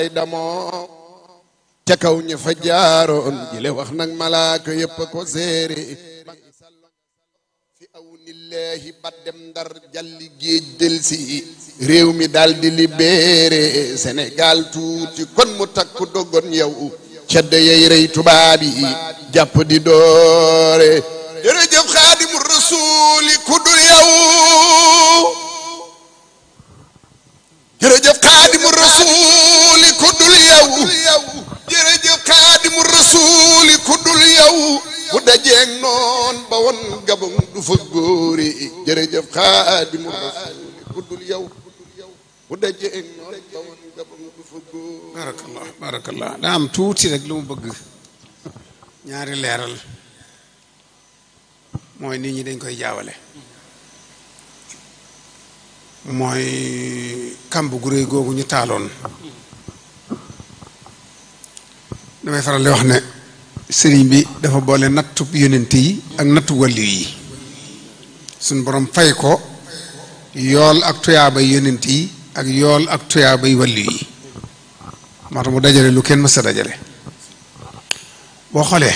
damoo ca kaw ña fa jaaroon jile wax nag malaaka yépp ko séere fi aw nillahi ba dem ndar jalli géej delsi réew mi daldi libéré Sénégal tuuti kon mu takku dogon yow ceddo yey rey tubaab yi jàpp di doore jërëjëf xaadimu rasuuli ku dul yow jërëjëf xaadimu rasuuli ku dul yow jërëjëf xaadimu rasuuli ku dul yow bu dajeeg noon ba won gabon du fa góore jërëjëf xaadimu rasuuli ku dul yow bu dajeeg noon ba won gabon du fa góore barakallah barakallah daa am tuuti rek lu mu bëgg ñaari leeral mooy nit ñi dañ koy jaawale mooy kamb gu réy googu ñu taaloon damay faral di wax ne sëriñ bi dafa boole nattu yonent yi ak nattu wàllu yi suñ borom fay ko yool ak tuyaabay yonent yi ak yool ak tuyaabay wàllu yi moo tax mu dajale lu kenn mës a dajale boo xoolee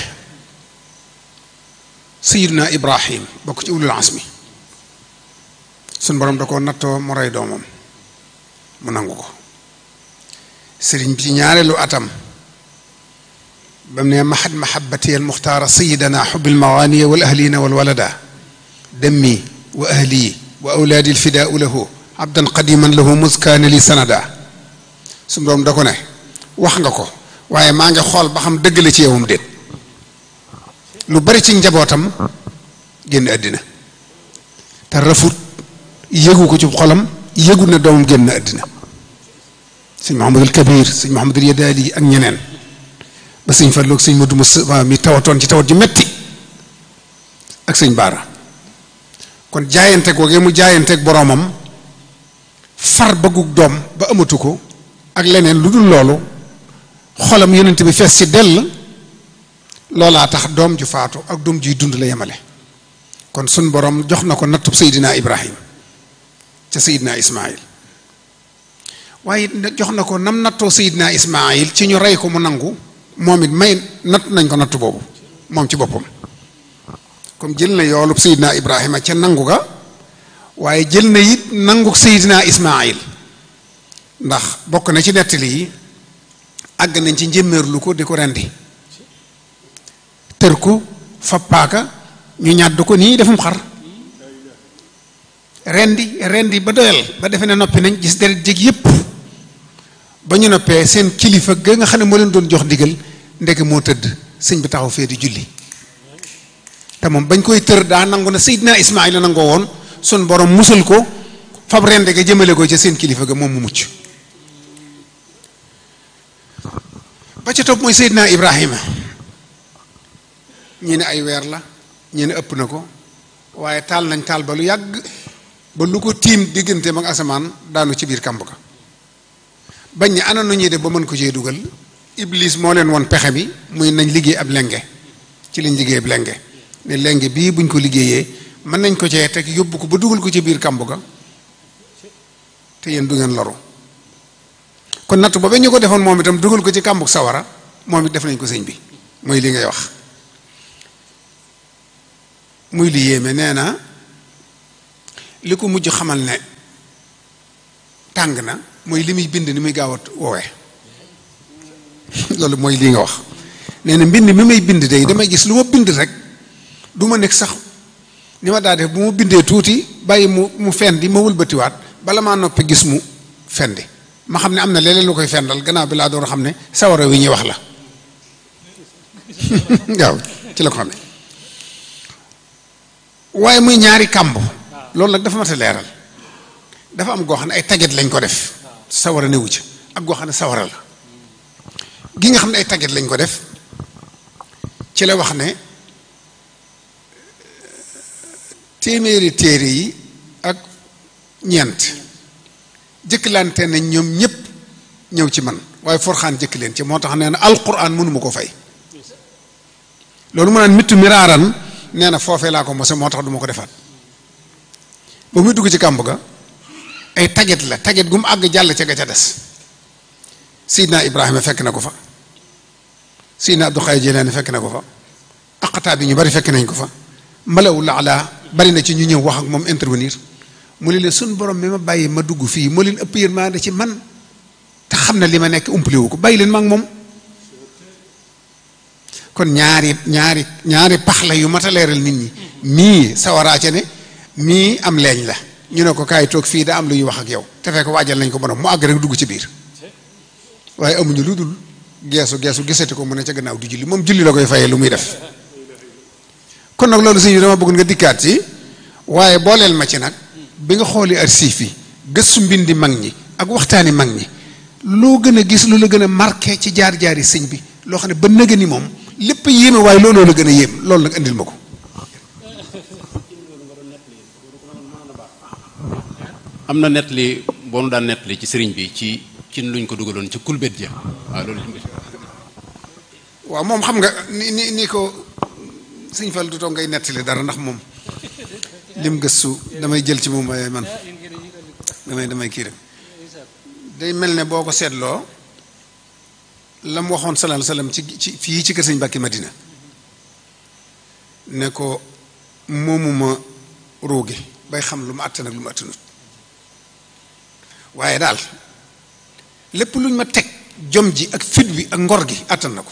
sayiduna ibrahim bokk ci ulul asmi suñ borom da ko nattoo mu rey doomam mu nangu ko sëriñ bi ci ñaareelu atam ba mu ne mahad mahabati al muxtaara sayidana xubil mawaaniya wal ahlina wal walada demmi wa ahli wa awlaadi al fidaau lahu abdan qadiman lahu muskaana li sanada suñ borom da ko ne wax nga ko waaye maa ngi xool ba xam dëgg la ci yowam déet lu bari ci njabootam génn àddina te rafut yëgu ko ci xolam yëgu na doomam génn àddina sëñ Mahamadul Kabir sëñ Mahamadul Yadaali ak ñeneen ba sëñ Fallu ak sëñ Madu Musaa mi tawatoon ci tawat ju metti ak sëñ Baara kon jaayante googee mu jaayanteeg boroomam far bëggug doom ba amatu ko ak leneen lu dul loolu xolam yonent bi fees ci dell loolaa tax doom ju faatu ak doom juy dund la yemale kon sun borom jox na ko nattub Seydina Ibrahim ca Seydina Ismaayil waaye jox na ko nam nattoo Seydina Ismaayil ci ñu rey ko mu nangu moom it may natt nañ ko natt boobu moom ci boppam comme jël na yoolub Seydina Ibrahima ca nangu ga waaye jël na it nangu Seydina Ismaayil ndax bokk na ci nettali yi àgg nañ ci njëmmeerlu ko di ko rendi tër ko fa paaka ñu ñàdd ko nii defum xar rendi rendi ba doyal ba defe ne noppi nañ gis deret jég yépp ba ñu noppee seen kilifa ga nga xam ne moo leen doon jox ndigal ndeke moo tëdd sëñ bi taxaw fee di julli te moom bañ koy tër daa nangu na Seydina Ismaayla nangoo woon sun borom musal ko fab rendi ga jëmale ko ca seen kilifa ga moom mu mucc ba ca topp mooy Seydina Ibrahima ñi ne ay weer la ñi ne ëpp na ko waaye taal nañ taal ba lu yàgg ba lu ko tiim diggante mag asamaan daanu ci biir kàmb ka bañ ne ana nu ñuy def ba mën ko cee dugal iblis moo leen won pexe bi muy nañ liggéey ab lenge ci lañ liggéey ab lenge ne lenge bii buñ ko liggéeyee mën nañ ko cee teg yóbbu ko ba dugal ko ci biir kàmb ga te yéen du ngeen loru kon natt boobee ñu ko defoon moom itam dugal ko ci kàmbug sawara moom it def nañ ko sëñ bi mooy li ngay wax muy li yéeme nee na li ko mujj xamal ne tàng na mooy li muy bind ni muy gaaw a woowee loolu mooy lii nga wax nee na mbind mi may bind day damay gis lu ma bind rek du ma nekk sax ni ma daa def bu ma bindee tuuti bàyyi mu mu fendi ma wëlbatiwaat bala maa noppi gis mu fendi ma xam ne am na leneen lu koy fendal gannaaw bi laa doon xam ne sawara wi ñuy wax la waaw ci la ko xam ne waaye muy ñaari kàmb loolu nag dafa mat a leeral dafa am goo xam ne ay taget lañ ko def sawara newu ci ak goo xam ne sawara la gi nga xam ne ay taget lañ ko def ci la wax ne téeméeri téere yi ak ñeent jëkkalante nañ ñoom ñëpp ñëw ci man waaye forxaan jëkk leen ci moo tax nee na alquran mënuma ko fay loolu mu naan mittu miraaran nee na foofee laa ko mose moo tax du ma ko defaat ba muy dugg ci kàmb ga ay taget la taget gu mu àgg jàll ca ga ca des Seydina Ibrahima fekk na ko fa Seydina Abdou Xaadir Jilaani fekk na ko fa aqataa bi ñu bari fekk nañ ko fa malawul ala bari na ci ñu ñëw wax ak moom intervenir mu ne leen suñ borom mi ma bàyyi ma dugg fii moo leen ëpp yërmande ci man te xam na li ma nekk umpale wu ko bàyyi leen ma ak moom kon ñaari ñaari ñaari pax la yu mat a leeral nit ñi mii sawaraa ca ne mii am leeñ la ñu ne ko kaay toog fii da am lu ñuy wax ak yow te fekk waajal nañ ko borom mu àgg rek dugg ci biir waaye amuñu lu dul geesu geesu gisati ko mu ne ca gannaaw du julli moom julli la koy fayee lu muy def kon nag loolu sëñ bi dama bëgg nga dikkaat ci waaye booleel ma ci nag bi nga xooli archive yi gëstu mbindi mag ñi ak waxtaani mag ñi loo gën a gis lu la gën a marqué ci jaar-jaari sëñ bi loo xam ne ba nëgë ni moom lépp yéeme waaye looloo la gën a yéem loolu nag indil ma ko am na nettali boo nu daan nettali ci sëriñ bi ci ci luñ ko dugaloon ci kulbét ja waaw loolu waaw moom xam nga ni ni ni ko sëñ Fall du toog ngay nettali dara ndax moom lim gëstu damay jël ci moom waaye man damay damay kii rek day mel ne boo ko seetloo la mu waxoon sallallahu alayhi wasallam ci ci fii ci kër sëñ Mbàkke Madina ne ko moomuma ruugi bay xam lu mu àttan ak lu mu àttanut waaye daal lépp luñ ma teg jom ji ak fit bi ak ngor gi àttan na ko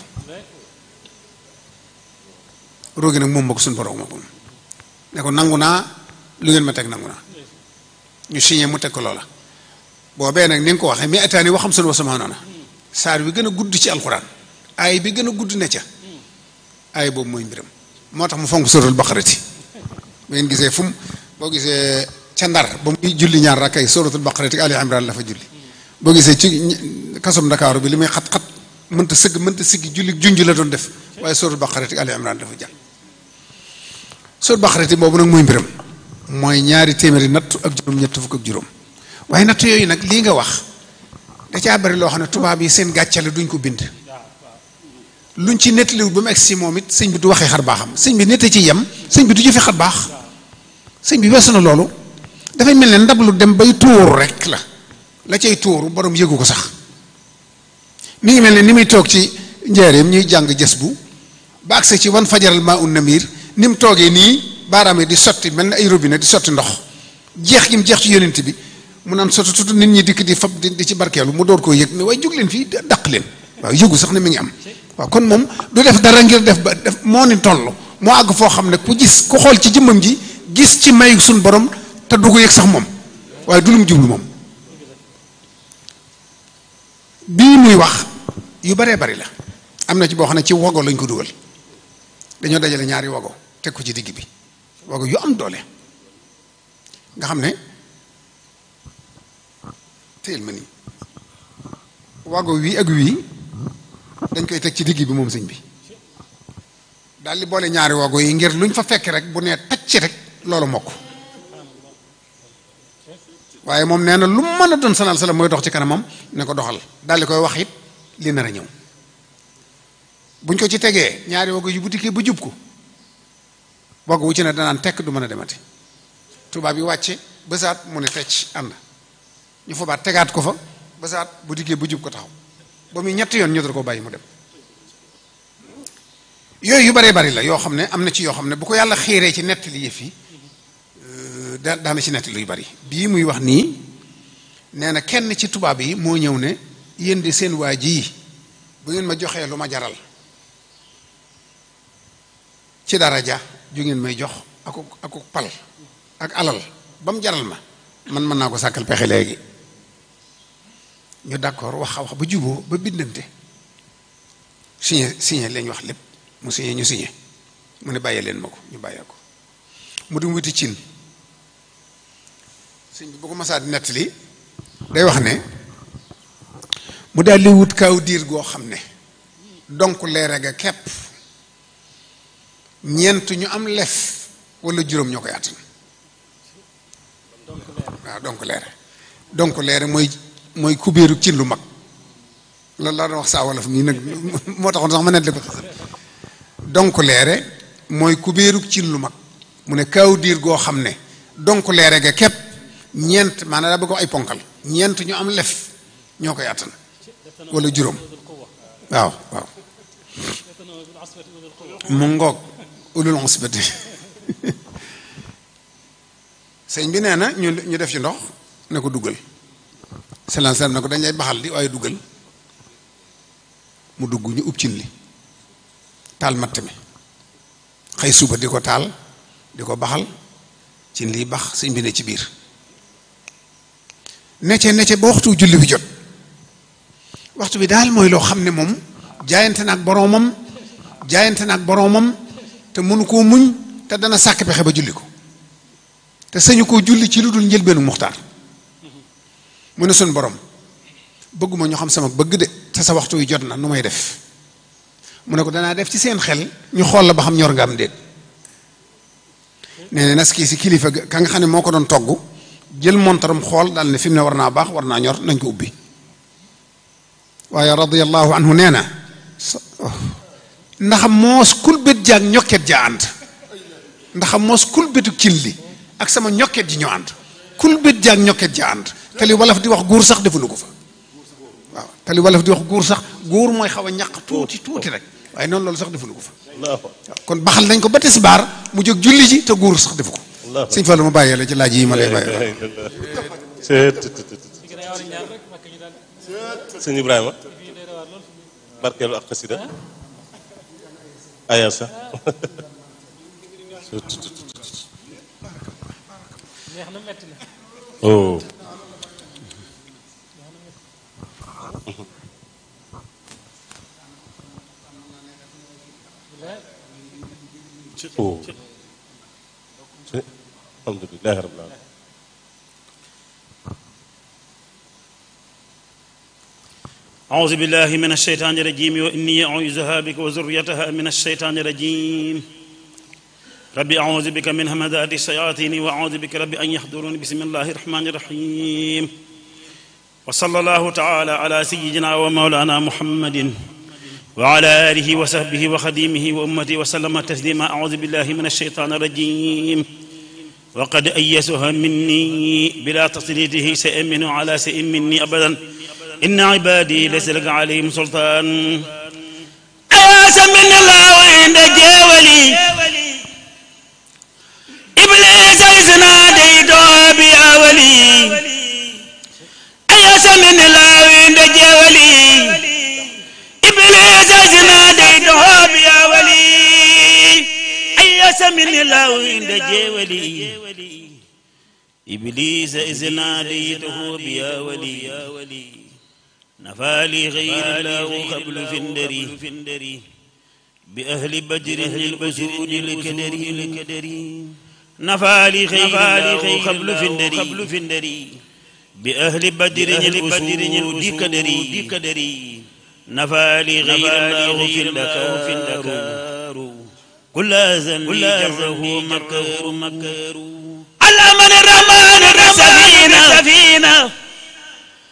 ruugi nag moom ma ko suñ borom ma ko ne ko nangu naa lu ngeen ma teg nangu naa ñu signé mu teg ko loola boobee nag ni nga ko waxee mais ataani waxam sunu wa sama noona saar bi gën a gudd ci alxuraan aay bi gën a gudd ne ca aay boobu mooy mbiram moo tax mu fonk suratul baqarati bu ngeen gisee fu mu boo gisee ca ndar ba muy julli ñaar rakkay suratul baqarati ali imran la fa julli boo gisee ci kasum ndakaaru bi li muy xat-xat mënta sëgg mënta siggi julli junj la doon def waaye suratul baqarati ali imran dafa jàll suratul baqarati boobu nag mooy mbiram mooy ñaari téeméeri natt ak juróom ñett fukk ak juróom waaye natt yooyu nag lii nga wax da caa bari loo xam ne tubaab yi seen gàccale duñ ko bind luñ ci nettaliwul ba mu egg si moom it sëñ bi du waxee xar baaxam sëñ bi nett ci yem sëñ bi du jëfe xar baax sëñ bi weesu na loolu dafay mel ne ndab lu dem bay tuuru rek la la cay tuuru borom yëgu ko sax mi ngi mel ne ni muy toog ci njaareem ñuy jàng jës bu ba agse ci wan fajaral maa un namir ni mu toogee nii baaraam yi di sotti mel ne ay robinet di sotti ndox jeex gi mu jeex ci yonent bi mu naan sotti tuuti nit ñi dikk di fab di ci barkeelu mu door koo yëg ne waaye jóg leen fii daq leen waaw yëgu sax ne mi ngi am waaw kon moom du def dara ngir def ba def moo ni toll moo àgg foo xam ne ku gis ku xool ci jëmmam ji gis ci may suñ borom te du ko yëg sax moom waaye du lu mu jublu moom bii muy wax yu baree bari la am na ci boo xam ne ci wago lañ ko dugal dañoo dajale ñaari wago teg ko ci digg bi wago yu am doole nga xam ne téel ma nii wago wii ak wii dañ koy teg ci digg bi moom sëñ bi daal di boole ñaari wago yi ngir luñ fa fekk rek bu nee tacc rek loolu mokk waaye moom nee na lu mën a doon sanal sala mooy dox ci kanamam ne ko doxal daal di koy wax it li nar a ñëw buñ ko ci tegee ñaari wago yu bu dikkee ba jub ko wago wu ci ne danaan tekk du mën a demati tubaab yi wàcce bësaat mu ne tecc ànd ñu fa baat tegaat ko fa bësaat bu dikkee ba jub ko taxaw ba muy ñetti yoon ñu dal ko bàyyi mu dem yooyu yu baree bari la yoo xam ne am na ci yoo xam ne bu ko yàlla xiiree ci nettali yëf yi da daana ci nettali yu bari bii muy wax nii nee na kenn ci tubaab yi moo ñëw ne yéen di seen waa ji bu ngeen ma joxee lu ma jaral ci daraja ju ngeen may jox aku aku pal ak alal ba mu jaral ma man mën naa ko sàkkal pexe léegi ñu d'accord wax wax ba juboo ba bindante signé signé lañ wax lépp mu signé ñu signé mu ne bàyyee leen ma ko ñu bàyyee ko mu dem wuti cin sëñ bi bu ko masaa di nettali day wax ne mu daal di wut kaw diir goo xam ne donc leere ga kepp ñeent ñu am lef wala juróom ñoo koy àttan waaw donc leere donc leere mooy mooy kubéeru cin lu mag loolu laa doon wax saa wolof nii nag moo taxoon sax ma nett li ko donc leere mooy kubéeru cin lu mag mu ne kaw diir goo xam ne donc leere ga képp ñeent maanaam daa bëgg ay ponkal ñeent ñu am lef ñoo koy attan wala juróom waaw waaw mu ngoog ulul usbati sëñ bi nee na ñu ñu def ci ndox ne ko duggal selan selam ne ko dañ lay baxal di waaye duggal mu dugg ñu ub cin li taal matt mi xëy suba di ko taal di ko baxal cin lii bax sëñ bi ne ci biir necce necce ba waxtu julli bi jot waxtu bi daal mooy loo xam ne moom jaayante na ak boroomam jaayante na ak boroomam te mënu koo muñ te dana sàkk pexe ba julli ko te sañu koo julli ci lu dul njëlbeenu muxtaar mu ne suñ borom bëgguma ñu xam sama bëgg de te sa waxtu wi jot na nu may def mu ne ko danaa def ci seen xel ñu xool la ba xam ñor nga am déet nee na nas kii si kilifa ka nga xam ne moo ko doon togg jël montaram xool daal ne fi mu ne war naa baax war naa ñor nañ ko ubbi waaye radiyallahu anhu nee na ndax moos kulbét jaag ñokket ja ànd ndax moos kulbétu cin li ak sama ñokket ji ñoo ànd kulbét jaag ñokket ja ànd te li wolof di wax góor sax defuñu ko fa waaw te li wolof di wax góor sax góor mooy xaw a ñàq tuuti tuuti rek waaye noonu loolu sax defuñu ko fa waaw kon baxal nañ ko ba tisbaar mu jóg julli ji te góor sax defu ko sëñ Fallu ma bàyyee la ci laaj yi ma lay bàyyee sëñ Ibrahima barkeelu ak xasida aya sax oh oh alhamdulilah rabbil alamin أعوذ بالله من الشيطان الرجيم وإني أعوذها بك وذريتها من الشيطان الرجيم ربي أعوذ بك من همذات الشياطين وأعوذ بك ربي أن يحضرون بسم الله الرحمن الرحيم وصلى الله تعالى على سيدنا ومولانا محمد وعلى آله وصحبه وخديمه وأمته وسلم تسليما أعوذ بالله من الشيطان الرجيم وقد أيسها مني بلا تسليته سيئ على سيئ مني أبدا إن عبادي ليس لك عليهم سلطان أياس من الله عند جاولي إبليس إذ ناديته بيا ولي أياس من الله عند جاولي إبليس إذ ناديته بيا ولي أياس من الله عند جاولي إبليس إذ ناديته بيا ولي نفالي غير الله قبل فندري بأهل بدر الأسود الكدري نفالي غير الله قبل فندري بأهل بدر الأسود كدري نفالي غير الله في الدكار كل أذن جره مكر مكر على من الرحمن السفينة